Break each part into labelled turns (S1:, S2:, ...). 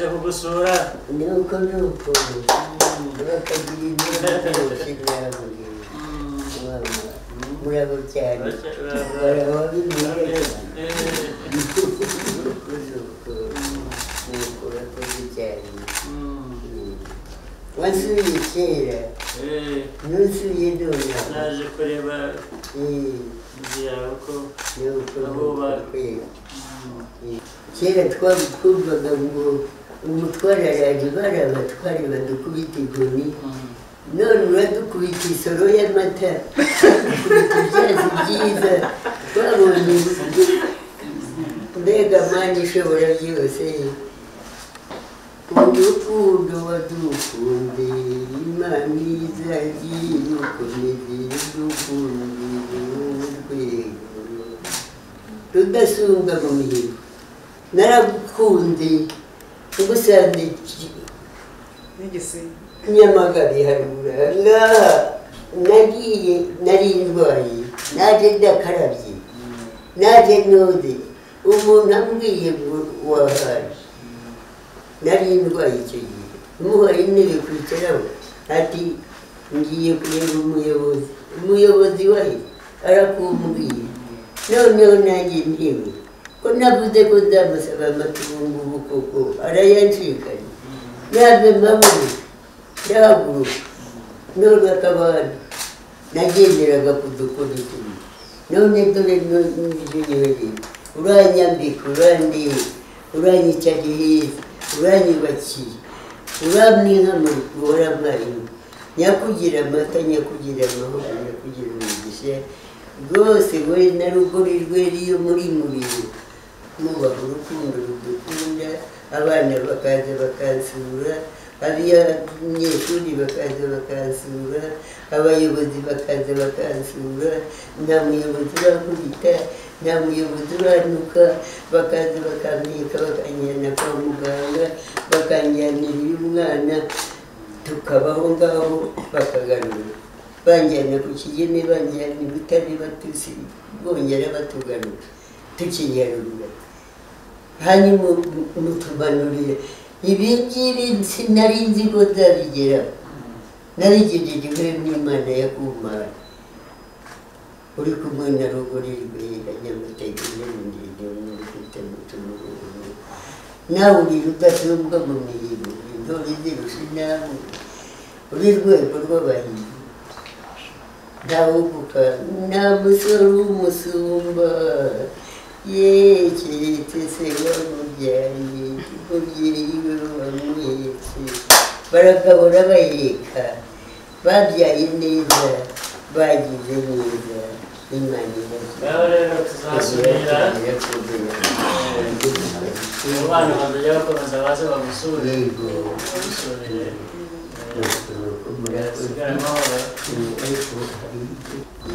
S1: gusura
S2: nuko ni uko bakagira inzira murabo cyane baraba bimwira nuko ni uko nuko urakoze cyane wasuye kera nusuye nona
S1: naje kureba inzu yawe ko
S2: kera twakumvaga ngo umutware araje bari abatware badukubita inkoni none uradukubita isoro y'amata uradukubita ibyazi byiza twabonye mbega mani ishobora byose urukundo wadukunde imana izagiye irukomeze irukunde urwego rudasumbwa mu mihigo naragukunze ugusanze
S3: n'igisimba
S2: nyamagabe haruguru ahangaha nagiye nari ndwaye naje ndakarabye naje node umuntu ambwiye ngo wahaje nari ndwaye icyo gihe muhaye intebe kwicaraho ati ngiye kureba umuyobozi umuyobozi wahe arakumbwiye noneho nanjye ntewe ko navuze ko nzamusaba amatungo koko arayanshikanye ntabwo mbabuze ndahaguruka none akaba hano nagenderaga ku dukoni tumwe none dore n'ibyo nyohereje uranyambika urandeba uranyica heza uranyubakiye uramwihama guhora mwarimu nyakugira amata nyakugira amahoro nyakugira umugisha rwose we na rugori rwe riyo muri mubiri mubaha urukundo rudukunda abana bakaza bakansura abanyeshuri bakaza bakansura abayobozi bakaza bakansura nta muyobozi urakubita nta muyobozi uranuka bakaza bakambika bakanjyana kwa muganga bakanjyanira uy'umwana tukabaho ngaho bakagaruka banjyana ku kigeme banjyana i butare batusi bongera batugaruka tukinyarura hanyuma mutumanurira ibi ngibi nsi nari nzi ko nzabigeraho narigejejeho n'imana ya kumara uri kumwe na rugori rwera nyamategura ndende mwifite mutumururu nawe uri rudasumbwa mu mirimo intore zirusha nawe uri rwego rw'abahinzi ndahuguka nta musore w'umusumba ye keretse se wamubyariye umubyeyi we wamuhetse baragabura bayeka babyaye neza bagize neza imana
S1: ngaho rero tuzasubira mu bana bazajya bakomeza baze bagusure
S2: yego
S1: bagusurire
S2: murakoze
S1: usigare amahoro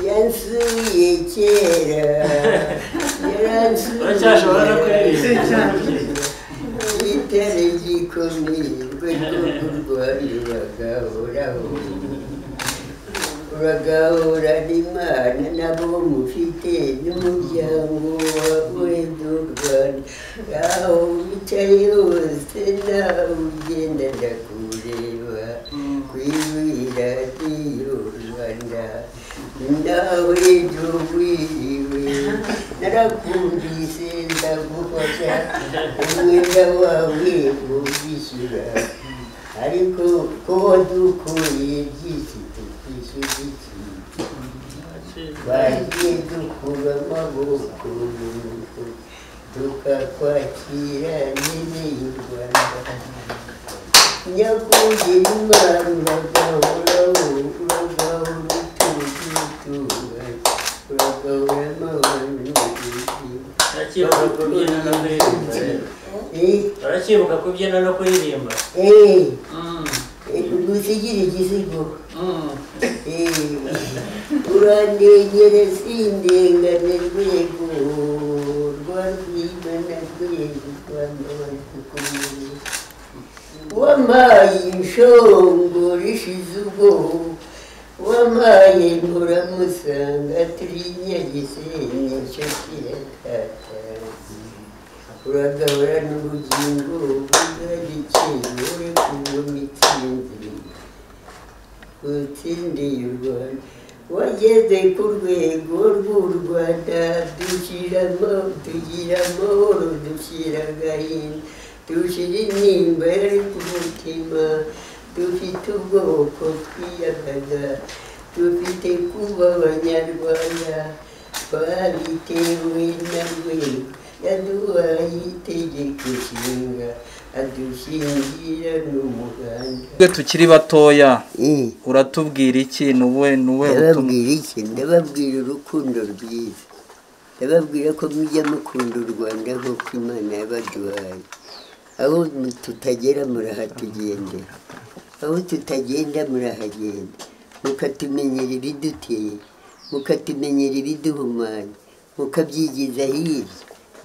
S2: yansuye kera
S1: uracyashobora no
S2: yaransuye
S1: kuririmba
S2: itare gikomeye rwego rwariraga horaho uragahura n'imana nabo mufite n'umuryango wa wedo rwanda aho wicaye hose nawe ugenda ndakureba kwibwira iyo rwanda nawe ejo wiriwe narakumvise ndagufasha umwenda wawe ubwishyura ariko ko wadukuye byinshi tukwishyura iki bagiye dukuba amaboko mu mufuka tukakwakira nene y'u rwanda nyakongera imana uragahoraho uragahora utugutuga uragahora amahoro
S1: uracyibuka kubyina no kuririmba rero uracyibuka kubyina no kuririmba
S2: eee
S1: Mm,
S2: gusigira igisigo
S1: mm.
S2: urandengere sindengane rwego rwa rwimana rwego rwamabara dukomeye wampaye inshongoro ishize ubwoba wampaye nturamusanga turi nyagisenyi cyo kirakata uragabura n'ubugingo bw'agaciro kubwo mitsindire utsindiye u rwanda wageze ku rwego rw'u rwanda dushyiramo tugira amahoro dushyira agahinda dushyira intimba yari ku mutima dufite ubwoko twiyagaza dufite kuba abanyarwanda twabitewe na rwego yaduhaye itegeko nshinga adushingira n'umuganda
S3: Twe tukiri batoya uratubwira iki ni uwe ni uwe butumwa
S2: ndababwira iki ndababwira urukundo rwiza ndababwira ko mujya mukunda u rwanda nk'uko imana yabaduhaye aho tutagera murahatugendera aho tutagenda murahagenda mukatumenyera ibiduteye mukatumenyera ibiduhumanya mukabyigiza hirya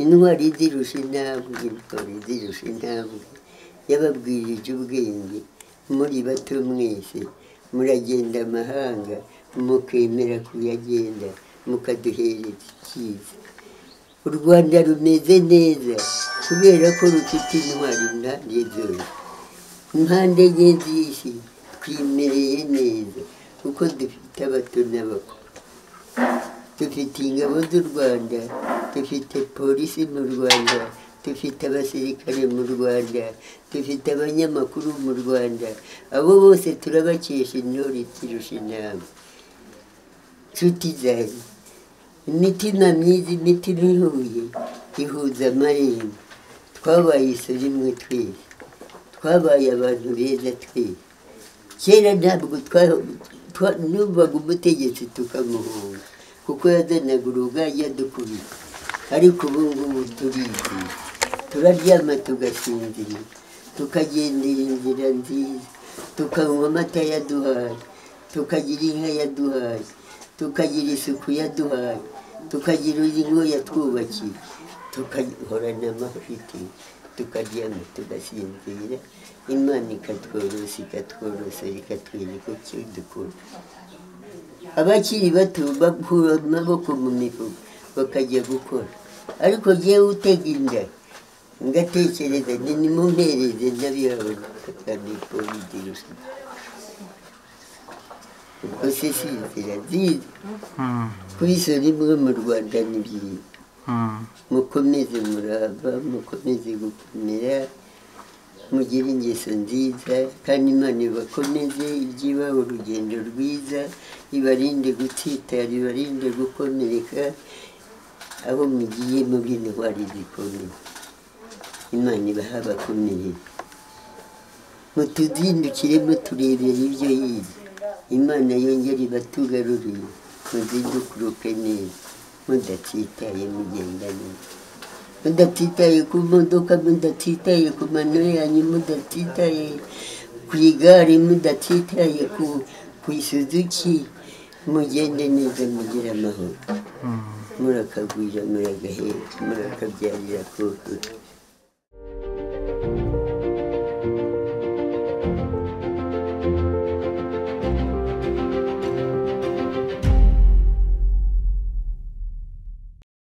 S2: intwari zirusha intambwe intwari zirusha intambwe yababwirije ubwenge muri bato mwese muragenda amahanga mukemera kuyagenda mukaduhereza icyiza u rwanda rumeze neza kubera ko rufite intwari impande zose impande enye z'isi twimereye neza kuko dufite abato n'abakuru dufite ingabo z'u rwanda dufite polisi mu rwanda dufite abasirikare mu rwanda dufite abanyamakuru mu rwanda abo bose turabakesha intore kirusha inama nshuti zanjye imitima myiza imitima ihuye ihuza amarembo twabaye isuri imwe twese twabaye abantu beza twese kera ntabwo twa- twa- numvaga umutegetsi tukamuhunga kuko yazanaga urugari yadukubita ariko ubu ngubu turizi turaryama tugasinzira tukagendera inzira nziza tukanywa amata yaduhaye tukagira inka yaduhaye tukagira isuku yaduhaye tukagira ingo yatwubakiye tukahorana amafite tukaryama tugasinzira imana ikatworosa ikatworosa ikatwereka icyo dukora abakiri bato bakura amaboko mu mifuka bakajya gukora ariko jyewe utega inda ngatekereza nti nimumpereze ndabibabona kakanikobidirusha ubwo se si inzira nziza
S3: Hmm,
S2: kubisora imwe mu rwanda ni byiza
S3: hmm.
S2: mukomeze murava mukomeze gukomera mugire ingeso nziza kandi imana ibakomeze ijye ibaha urugendo rwiza ibarinde gutsitara ibarinde gukomereka aho mugiye muri intwari zikomeye imana ibaha abakomeye mutuzindukiremo turebera ibyo yize imana yongere ibatugarurire muzindukuruke neza mudatitaye mugenda neza mudatitaye ku modoka mudatitaye ku mano yanyu mudatitaye ku igare mudatitaye ku, ku isuzuki mugende neza mugire amahoro murakagwira muragaheka murakabyarira kurukuta